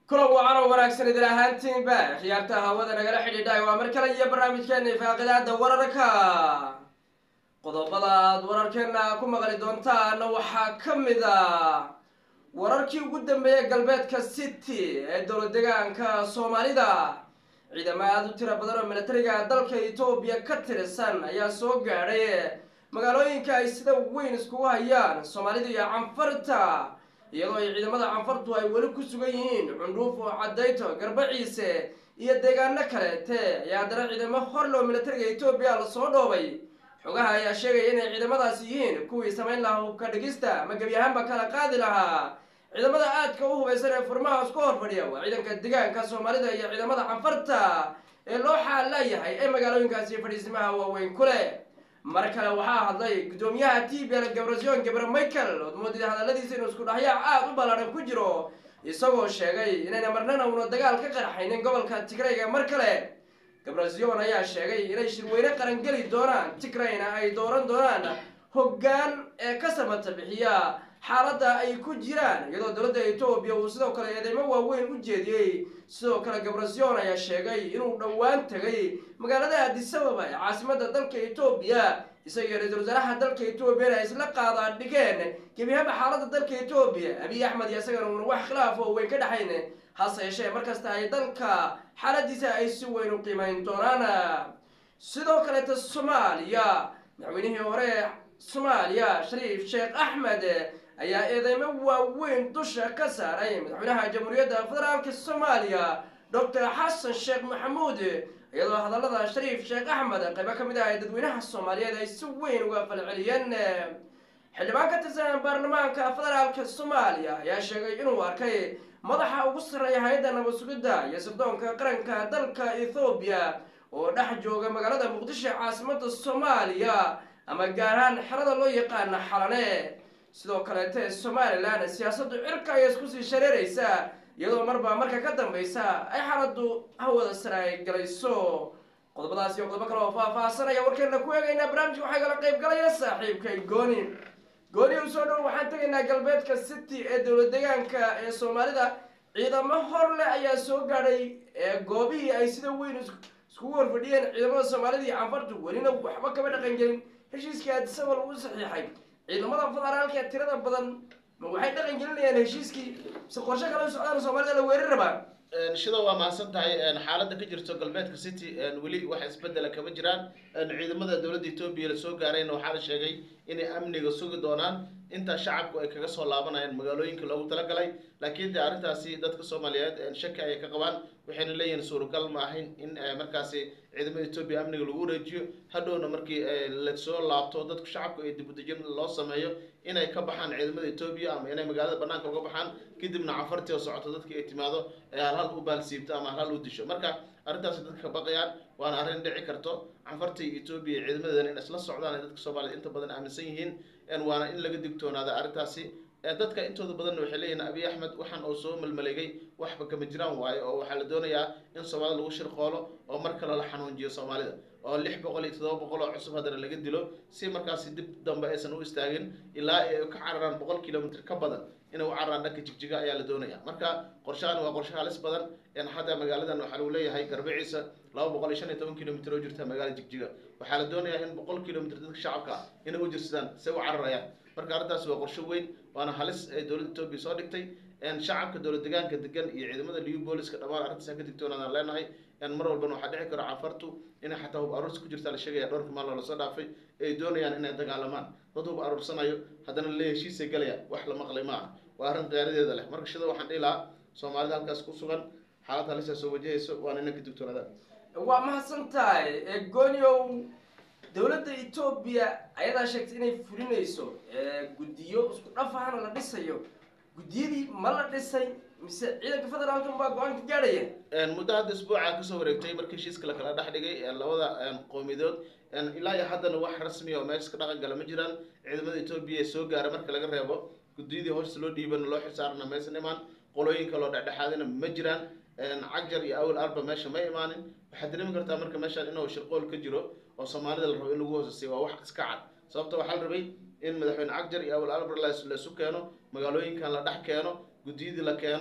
kulan wacan oo wanaagsan idin ahaantiinba khiyaarta hawada nagala xidhiidhay waa mar kale iyo barnaamijkeena ifaaqidaada wararka qodobada aad wararkeena ku maqli doontaana waxaa ka mid a wararkii ugu dambeeyay galbeedka city ee dowlad degaanka soomaalida ciidamo aada u tiro badan oo militariga dalka etoobiya ka tirsan ayaa soo gaadhay magaalooyinka ay sida weyn iskugu hayaan soomaalida iyo canfarta iyadoo ay ciidamada canfartu ay weli ku sugan yihiin cundhuuf oo cadayto garbaciise iyo deegaano kaleete ayaa haddana ciidamo horlow militariga etoobiya lasoo dhoobay xogaha ayaa sheegaya inay ciidamadaasi yihiin kuwii samayn lahaa hubka dhigista ama gebi ahaanba kala qaadi lahaa ciidamada aadka u hubaysan ee furmaha isku hor fadhiya waa ciidanka degaanka soomaalida iyo ciidamada canfarta ee loo xaalayahay ee magaalooyinkaasi fadhiisimaha waaweyn ku leh mar kale waxaa hadlay guddoomiyaha t b l gabrasion gabre michael ood moodida hadalladiisa inuu isku dhahyac aada u ballaadhan ku jiro isagoo sheegay inayna marnana una dagaal ka qarxaynin gobolka tigrayga mar kale gabrasion ayaa sheegay inay shirweyne qarangeli doonaan tigrayna ay dooran doonaan hoggaan ee ka samata bixiya xaaladda ay ku jiraan iyadoo dowladda etoobiya uu sidoo kale eedeymo waaweyn u jeediyey sidoo kale gabrasion ayaa sheegay inuu dhowaan tegay magaalada adisababa ee caasimadda dalka etoobiya isagiyo ra-iisul wasaaraha dalka etoobiyana ay isla qaadaan dhigeen gebihaba xaaladda dalka etoobiya abiy axmed iyo isagana uuna wax khilaaf oo weyn ka dhexayn hase yeeshee markasta ay dalka xaaladiisa ay si weyn u qiimayn doonaan sidoo kaleeta soomaaliya madaxweynihii hore soomaaliya shariif sheekh axmed ayaa eedeymo waaweyn dusha ka saaray madaxweynaha jamhuuriyadda federaalka soomaaliya docor xasan sheekh maxamuud iyadoo hadallada shariif sheekh axmed qaybo ka mid ah ee dadweynaha soomaaliyeed ay si weyn uga falceliyeen xildhibaan ka tirsan baarlamaanka federaalka soomaaliya ayaa sheegay inuu arkay madaxa ugu sarreeya hay-adda nabad sugidda iyo sirdoonka qaranka dalka ethoobiya oo dhex jooga magaalada muqdisho caasimada soomaaliya ama gaar ahaan xerada loo yaqaana xalane sidoo kaleete somalilan siyaasaddu cirka ayay isku sii shareeraysaa iyadoo marba marka ka dambaysa ay xaaladdu hawada sare ay galayso qodobadaas iyo qodobo kale oo faah-faahsanaya warkeena ku eegaynaa barnaamijka waxaa kala qayb galaya saaxiibkay gooni gooni u soo dhow waxaan tegaynaa galbeedka city ee dowlad degaanka ee soomaalida ciidamo hor leh ayaa soo gaadhay goobihii ay sida weyn iskugu horfadhiyeen ciidamada soomaalida iyo canfartu welina waxba kama dhaqan gelin heshiiskii adisaba lagu saxiixay ciidamada federaalka ee tirada badan ma waxay dhaqan gelinayaan heshiiskii mise qorshe kale u socdaan soomaalida la weerari rabaa shida waa mahadsan tahay xaaladda ka jirto galbeedka city weli wax isbedela kama jiraan ciidamada dowladda etoobiya la soo gaarayna waxaa la sheegay inay amniga sugi doonaan intaa shacabku ay kaga soo laabanayaan magaalooyinka loogu talagalay laakiin de arrintaasi dadka soomaaliyeed shaki ayay ka qabaan waxayna leeyihiin suuragal ma ahayn in markaasi ciidamada etoobiya amniga lagu wareejiyo hadhowna markii lasoo laabto dadku shacabku ay dibudejin loo sameeyo inay ka baxaan ciidamada etoobiya ama inay magaalada banaanka uga baxaan kadibna cafartii oo socoto dadkii ay timaado halhal u baalsiibto ama halhal u disho marka arrintaasi dadka ka baqayaan waana arrin dhici karto canfartii etoobiya ciidamadeedana in isla socdaan ay dadka soomaaliyed inta badan aaminsan yihiin waana in laga digtoonaada arrintaasi dadka intooda badanna waxay leeyihin abiy axmed waxaan oo soo malmaleegay waxba kama jiraan waayo oo waxaa la doonayaa in soomaalida lagu shirqoolo oo mar kale la xanuunjiyo soomaalida oo lix boqol iyo todoba boqol oo cusub haddana laga dilo si markaasi dib dambe aysan u istaagin ilaa ay ka cararaan boqol kilomitr ka badan inay u cararaan dhanka jigjiga ayaa la doonaya marka qorshahan waa qorshe halis badan hadda magaaladan waxaa lagu leeyahay garbiciisa laba boqol iyo shan iyo toban kilomitr oo jirta magaalada jigjiga waxaa la doonayaa in boqol kilomitr dadka shacabka inay u jirsadaan say u cararayaan marka arrintaasi waa qorshe weyn waana halis ay dowladda etoobiya soo dhigtay shacabka dowlad degaanka degan iyo ciidamada liu booliska dhammaan arrintaas ka digtoonaadaan leenahay mar walbana waxaa dhici karo cafartu inay xataa hub aruursi ku jirta la sheegaya dhowrka maaloo lasoo dhaafay ay doonayaan inay dagaalamaan dad hub aruursanayo haddana le heshiisay galaya wax la maqlay ma ah waa arrin khiyaaradeeda leh marka shida waxaan dhihi lahaa soomaalida halkaas ku sugan xaalad halisa soo wajahayso waana inay ka digtoonaadaan waa mahadsan tahay gooniow dowladda etoobiya ayadaa sheegtay inay fulinayso guddiyo isku dhafahana la dhisayo guddiyadii ma la dhisay mise ciidanka federaalka unbaa go-aan ka gaadhaya muddo hadda isbuuca kasoo wareegtay markii heshiiska lakala dhex dhigay labada qowmiyadood ilaa iyo haddana wax rasmiya oo meesha ka dhaqan gala ma jiraan ciidamada etoobiya ee soo gaara marka laga reebo guddiyadii hoosta loo dhiibana loo xisaarana maysan imaan qolooyin kaloo dhexdhexaadina ma jiraan cagjar iyo awal arba meesha ma imaanin waxaad dareemi kartaa marka meeshaan inuu shirqool ka jiro oo soomaalida la rabo in lagu hoosasiyo waa wax iska cad sababta waxaa la rabay in madaxweyne cagjar iyo awal arba laisu keeno magaalooyinkan la dhex keeno guddiyadii la keeno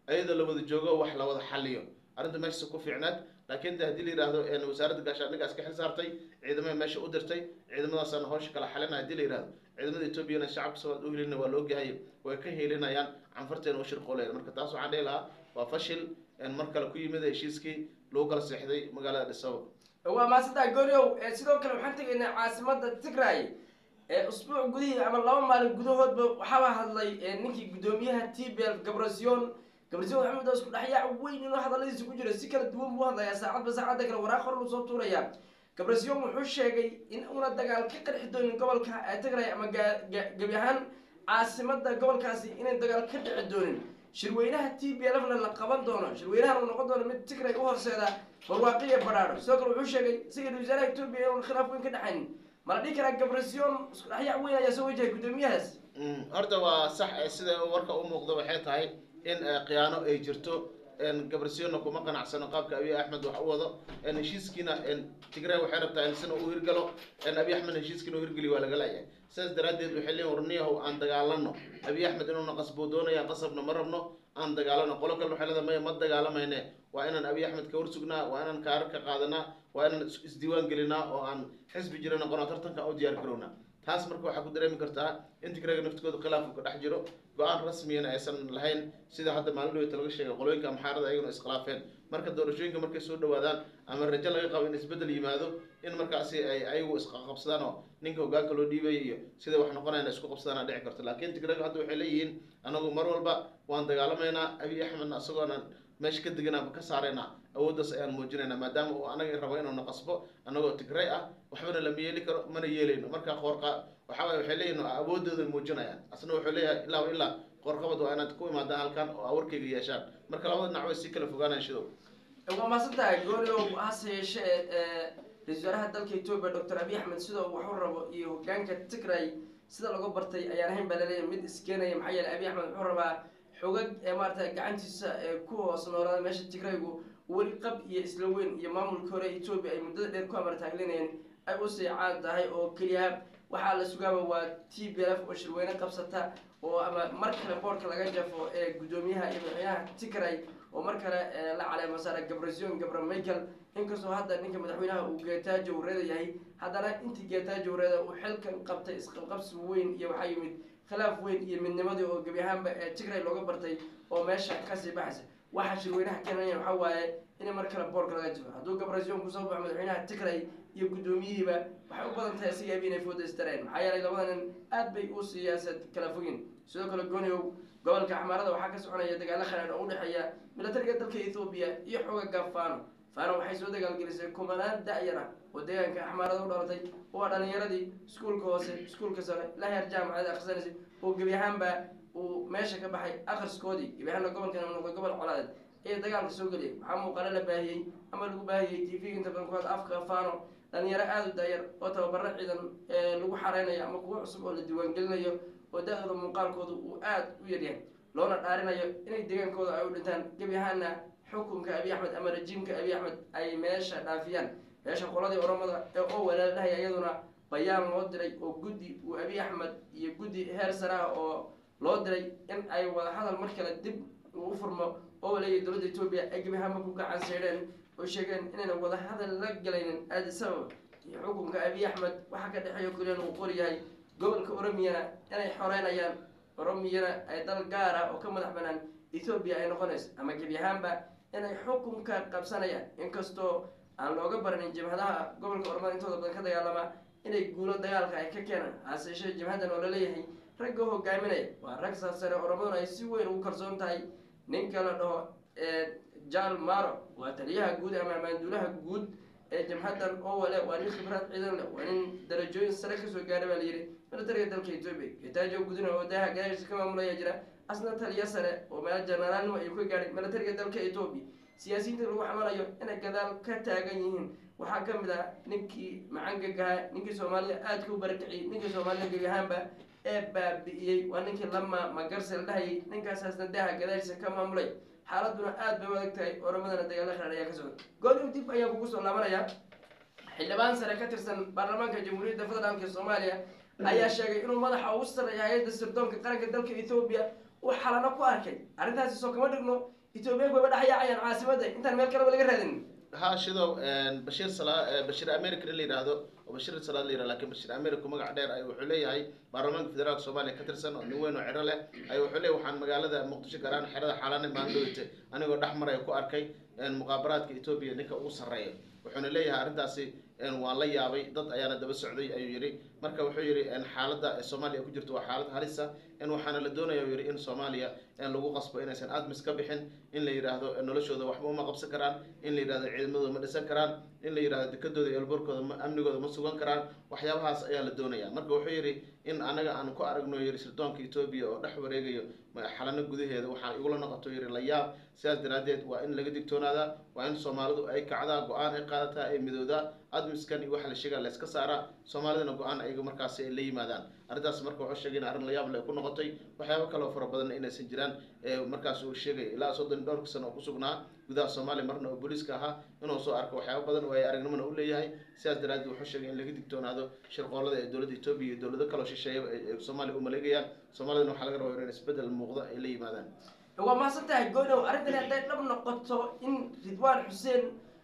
ayadoo la wada joogo wax la wada xaliyo arrinta meeshaas ku fiicnaad laakiin de haddii la yidhaahdo een wasaaradda gaashaandhiggaas ka xil saartay ciidamada meesha u dirtay ciidamadaasana hawsha kala xalina haddii la yidhahdo ciidamada etoobiyana shacabka soomaaliya u helina waa la ogyahay way ka helinayaan canfarteena u shirqooleen marka taas waxaan dhihi lahaa waa fashil een mar kale ku yimid heshiiskii lagu kala seexday magaalada dhisabo waa maasantaa gooryow ee sidoo kale waxaan tegaynaa caasimada tigray ee usbuuc gudihii ama laba maalin gudahoodba waxaaba hadlay ee ninkii guddoomiyaha t b l gabrasion gabrasion maxamed oo isku dhexyaac weyn inuu hadaladiisa ku jiro si kala duwan buu hadlayaa saacadba saacadda kale waraaq hor soo tuuraya gabrasion wuxuu sheegay in una dagaal ka qarxi doonin gobolka ee tigray ama ga- ga- gebi ahaan caasimada gobolkaasi inay dagaal ka dhici doonin shirweynaha t b lfna la qaban doono shirweynahan uu noqon doono mid tigray u horseeda barwaaqiya badhaadho sidoo kale wuxuu sheegay isaga wasaaraha etoobiya inuun khilaaf weyn ka dhexayn mala dhihi karaa gabrasion isku dhexyaac weyn ayaa soo wajahay guddoomiyahaas Mm, horta waa sax eh, sida warka u muuqdo waxay tahay in eh, khiyaano ay jirto een, gabrasiona kuma qanacsano qaabka abiy axmed wax u wado een, heshiiskiina een, tigray waxay rabtaa in sina uu hirgalo een, abiy axmed heshiiskiina uu hirgeliyo waa laga laayahay sidaas daraaddeed waxay leeyihin warniyahow aan dagaalano abiy axmed inuuna qasboo doonaya qasabna ma rabno aan dagaalano qolo kale waxay leedahay maya ma dagaalamayne waa inaan abiy axmed ka horsugnaa waa inaan kaarar ka qaadanaa waa inaan is- isdiiwaan gelinaa oo aan xisbi jira noqono tartanka u diyaar garownaa taas marka waxaa ku dareemi kartaa in tigrayga naftigooda khilaafku ka dhex jiro go-aan rasmiyana aysan lahayn sida hadda maalin dhaweyta laga sheegay qolooyinka amxaarada ayaguna iskhilaafeen marka doorashooyinka markay soo dhawaadaan ama rajo laga qabo in isbeddel yimaado in markaasi ay ayagu isqaqabsadaan oo ninka hogaanka loo dhiibaya iyo sida wax noqonayna isku qabsadaan dhici karto laakiin tigrayga hadda waxay leeyihiin anagu mar walba waan dagaalamaynaa abiy axmedna isagoona meesha ka deganaa ka saaraynaa awooddaas ayaan muujinaynaa maadaama uu anaga rabo inuu na qasbo anagoo tigray ah waxbana lama yeeli karo mana yeelayno marka qoorqa waxa waye waxay leeyihin awoodooda muujinayaan asna wuxuu leeyahay ilaa wa ilaa qoorqabad waa inaad ku imaadaan halkan oo awarkayga yeeshaan marka labada dhinac way sii kala fogaanayaan shidow waa maasan tahay gooryow hase yeeshee ee ra-isul wasaaraha dalka etoobiya doctor abiy axmed sida uu wax u rabo iyo hogaanka tigray sida laga bartay ayaan ahayn baa laleeyahay mid iskeenaya maxaa yeelay abiy axmed wuxuu rabaa xogag ee maarata gacantiisa ee ku hoos noolaada meesha tigraygu weli qab iyo isla weyn iyo maamulka hore etoobiya ay muddada dheer ku amartaaglinayeen ay u seecaan tahay oo keliya waxaa la sugaaba waa t b f oo shirweyne qabsata oo ama mar kale boorka laga jafo ee guddoomiyaha iyo madaxweynaha tigray oo mar kale ee la caleemo saara gabrasion gabra michael inkastoo hadda ninka madaxweynaha uu geetaajo wareeda yahay haddana intii geetaajo wareeda uu xilkan qabtay isqabqabsi weyn iyo waxaa yimid khilaaf weyn iyo midnimadii oo gebi ahaanba ee tigray looga bartay oo meesha kasii baxaysa waxaa shirweynaha keenaya waxaa waaye in mar kale boorka laga jiro hadduu gabrasion kusoo baxo madaxweynaha tigray iyo guddoomiyihiiba waxay u badan tahay sigaaba inay foodaystareen maxaa yeelay labada nin aad bay u siyaasad kala fogin sidoo kale gooniow gobolka axmaarada waxaa ka soconaya dagaalo khalaadh oo u dhexeeya milatariga dalka ethoobiya iyo xoogaga fano fano waxay soo dagaalgelisay kumanaan da-yar ah oo deegaanka axmaarada u dhalatay waa dhalinyaradii iskuulka hoose iskuulka sare la heer jaamacada akhrisanaysay oo gebi ahaanba uu meesha ka baxay akhriskoodii gebi ahaanna gobolkan uu noqday gobol colaadeed ee dagaalka soo geliyay waxaa muuqaalo la baahiyey ama lagu baahiyey t v inta badan ku had afka fano dhalinyaro aada u daayar oo tababaro ciidan ee lagu xareynayo ama kuwo cusub oo la diiwaangelinayo oo da-dooda muuqaalkooda uu aada u yaryahay loona dhaarinayo inay deegaankooda ay u dhintaan gebi ahaana xukunka abiy axmed ama rajiimka abiy axmed ay meesha dhaafiyaan meesha qoladii oromada ee oo walaalahaya iyaduna bayaan loo diray oo guddi uu abiy axmed iyo guddi heer sare ah oo loo diray in ay wada hadal mar kale dib uu u furmo oo waleeyay dowladda etoobiya ay gebi ahaanba ku gacan seydheen oo sheegeen inayna wada hadal la galaynin addis ababa iyo xukunka abiy axmed waxaa ka dhexeeya kuliyana uu qor yahay gobolka oromiyana inay xoreynayaan oromiyana ay dal gaar ah oo ka madax banaan ethoobiya ay noqonayso ama gebi ahaanba inay xukunka qabsanayaan inkastoo aan looga baranin jabhadaha gobolka oromada intooda badan ka dagaalama inay guulo dagaalka ay ka keenaan hase yeeshee jabhadan oo laleeyahay ragga hogaaminaya waa rag sarsare oromaduna ay si weyn ugu kalsoon tahay ninka la dhaho jal maro waa taliyaha guud ama maanduulaha guud ee jamhadan owale waa nin khibrad ciidan leh waa nin darajooyin sare kasoo gaara baa layidhi militariga dalka etoobiya getaajo gudina oo daaha gadaashiisa ka maamulaya jira asna taliya sare oo meel janaraalnimo ayuu ka gaadhay militariga dalka etoobiya siyaasiyiinta lagu xamalayo inay gadaal ka taagan yihiin waxaa ka mid ah ninkii macangagaha ninkii soomaalida aadka u barakiciyey ninkii soomaalida gebi ahaanba ee baabi'iyey waa ninkii lama magarse la dhahayay ninkaasasna daaha gadaashiisa ka maamulay xaaladuna aad bay u adag tahay oromadana dagaalo kharaar ayaa ka socda gooliw dib ayaan kugu soo laabanaya xildhibaan sare ka tirsan baarlamaanka jamhuuriyadda federaalka soomaaliya ayaa sheegay inuu madaxa ugu sarreeya hay-adda sirdoonka qaranka dalka ethoobiya uu xalano ku arkay arrintaasi soo kama dhigno etoobiyaanku wayba dhexyaacayaan caasimadda intaan meel kaleba laga raadin ha shidow bashiir sala bashiir america in la yidhaahdo oo bashiir salaad la yidhahdo lakin bashiir america magac dheer ay wuxuu leeyahay baarlamaanka federaalka soomaaliya ka tirsan oo nin weyn oo ciro leh ay wuxuu leeyahay waxaan magaalada muqdisho garaan xerada xalane maalin dhaweyte anigoo dhex maraya ku arkay muqaabaraadka etoobiya ninka ugu sarreeya wuxuuna leeyahay arrintaasi waan la yaabay dad ayaana daba socday ayuu yidhi marka wuxuu yidhi xaaladda soomaaliya ku jirto waa xaalad halisa waxaana la doonaya yidhi in soomaaliya lagu qasbo inaysan admis ka bixin in la yidhaahdo noloshooda waxba uma qabsan karaan in la yidhahdo ciidamadooda ma dhisan karaan in la yidhahdo dekadooda iyo elborkooda amnigooda ma sugan karaan waxyaabahaas ayaa la doonaya marka wuxuu yidhi in anaga aan ku aragno yidhi sirdoonka etoobiya oo dhex wareegayo xalano gudaheeda waxaa igula noqoto yidhi la yaab sidaas daraaddeed waa in laga digtoonaadaa waa in soomaalidu ay kacdaa go-aan ay qaadataa ay midoodaa admiskan iyo waxa la sheegaa layska saaraa soomaalidana go-aan ayaga markaasi ay la yimaadaan arrintaas marka wuxuu sheegay in arrin la yaab leh ku noqotay waxyaabo kaloo fara badanna inaysan jiraan markaas uu sheegay ilaa soddon dhowrka sano oo kusugnaa gudaha soomaaliya marna oo booliiska ahaa inuu soo arko waxyaabo badan oo ay aragnimona u leeyahay sidaas daraaddeed wuxuu sheegay in laga digtoonaado shirqoolada ee dowladda etoobiya iyo dowlado kaloo shisheeya ee soomaaliya u maleegayaan soomaalidana waxaa laga rabaa in isbeddel muuqda ay la yimaadaan waa mahadsan tahay godow arrintani hadday dhab noqoto in ridwaan xuseen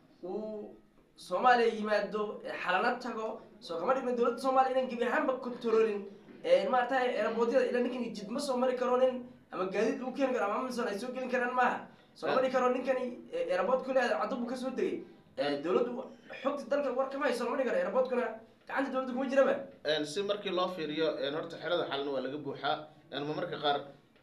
uu soomaaliya yimaado xalana tago soo kama dhigna dowladda soomaaliya inaan gebi ahaanba controlin maaragtay eeraboodiyada ilaa ninkan jid ma soo mari karo nin ama gaadiid lagu keeni karo ama amazon ay soo gelin karaan maaha soo mari karo ninkani eerabood kule caddo buu kasoo degay dowladdu xogta dalka war kama hayso mari karo eeraboodkuna gacanta dowladda kuma jiraba si markii loo fiiriyo horta xerada xalana waa laga buuxaa ma marka qaar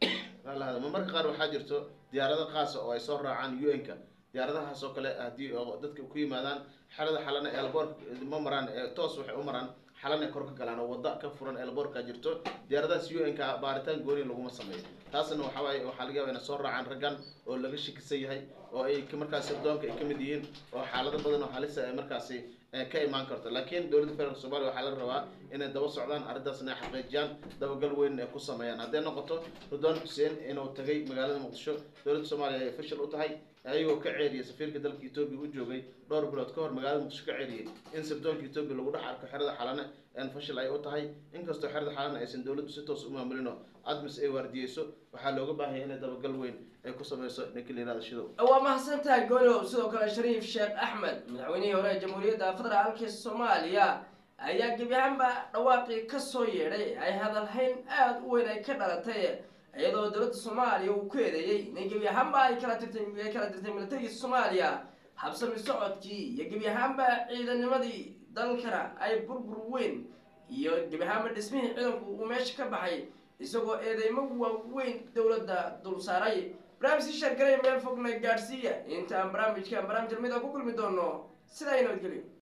ma marka qaar waxaa jirto diyaarado qaasa oo ay soo raacaan u n-ka diyaaradahaas oo kale haddii dadka ku yimaadaan xerada xalana elboor ma maraan toos waxay u maraan xalana kor ka galaan oo wadda ka furan elboorka jirto diyaaradahaas u n-ka baaritaan gooni laguma sameeyo taasna waxaa waaye waxaa laga yaba inay soo raacaan raggan oo laga shakisan yahay oo ay markaasi sirdoonka ay kamid yihiin oo xaalado badan oo halisa ay markaasi ka imaan karto laakiin dowladda federaalk somalia waxaa laga rabaa inay daba socdaan arrintaasna ay xaqiijiyaan dabagal weyn ay ku sameeyaan hadday noqoto ridwaan xuseen inuu tagay magaalada muqdisho dowladda soomaaliya ay fashil u tahay ayagoo ka ceeriyay safiirka dalka etoobiya u joogay dhowr bilood ka hor magaalada muqdisho ka ceeriyay in sirdoonka etoobiya lagu dhex arko xerada xalane fashil ay u tahay inkastoo xerada xalane aysan dowladdu si toos u maamulino admis ay waardiyeyso waxaa looga baahanya inay dabagal weyn ay ku sameyso ninka la yihahdo shidow waa mahadsan tahay goolow sidoo kale shariif sheekh axmed madaxweynihii hore ee jamhuuriyadda federaalka soomaaliya ayaa gebi ahaanba dhawaaqii kasoo yeedhay ay hadalhayn aada u weyn ay ka dhalatay iyadoo dowladda soomaaliya uu ku eedeeyey inay gebi ahaanba ay kala tirtay ay kala dirtay militariga soomaaliya habsami socodkii iyo gebi ahaanba ciidanimadii dalkana ay burbur weyn iyo gebi ahaanba dhismihii ciidanku uu meesha ka baxay isagoo eedeymo waaweyn dowladda dul saaray barnaamijkii sheergalaya meel fogna gaadhsiiya intaan barnaamijkan barnaamij lamid a ku kulmi doono sidaa i nabadgelyo